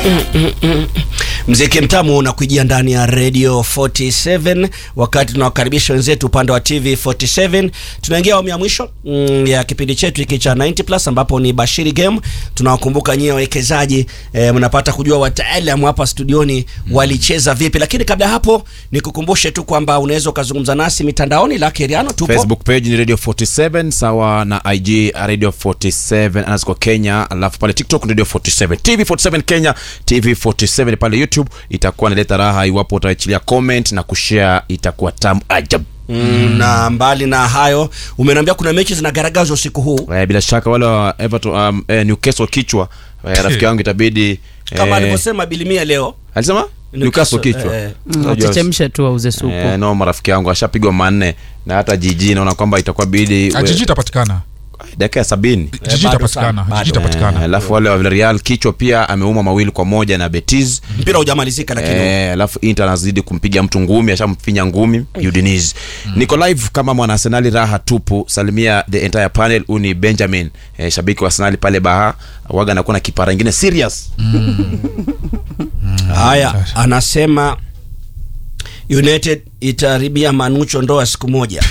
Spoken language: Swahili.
Mziki mtamu unakujia ndani ya Radio 47 wakati tunawakaribisha wenzetu upande wa TV 47. Tunaingia awamu ya mwisho mm, ya kipindi chetu hiki cha 90 plus ambapo ni Bashiri Game. Tunawakumbuka nyie wawekezaji eh, mnapata kujua wataalamu hapa studioni walicheza vipi, lakini kabla ya hapo nikukumbushe tu kwamba unaweza ukazungumza nasi mitandaoni. La Keriano tupo Facebook page ni Radio 47 sawa na IG Radio 47 underscore Kenya, alafu pale TikTok Radio 47 TV 47 Kenya TV 47 pale YouTube itakuwa naleta raha iwapo utaachilia comment na kushare, itakuwa tamu ajabu. mm, na mbali na hayo umeniambia kuna mechi zinagaragazwa usiku huu Eh, bila shaka wale wa Everton um, eh, Newcastle kichwa eh, rafiki yangu itabidi kama eh, alivyosema Bilimia leo alisema Newcastle kichwa eh, Unajua- wachechemshe tu auze supu Eh, no marafiki yangu ashapigwa manne na hata jiji naona kwamba itakuwa bidi Ah, jiji itapatikana dakika ya sabini jiji bado itapatikana sana, bado. jiji Eh, itapatikana alafu wale wa Villarreal kichwa pia ameuma mawili kwa moja na Betis mpira hujamalizika lakini Eh, alafu Inter anazidi kumpiga mtu ngumi, ashamfinya ngumi Udinese. Niko live kama mwana Arsenali, raha tupu. Salimia the entire panel. Huyu ni Benjamin eh, shabiki wa Arsenali pale Baha, waga anakuwa na kipara ingine serious. haya anasema United itaharibia Manucho ndoa siku moja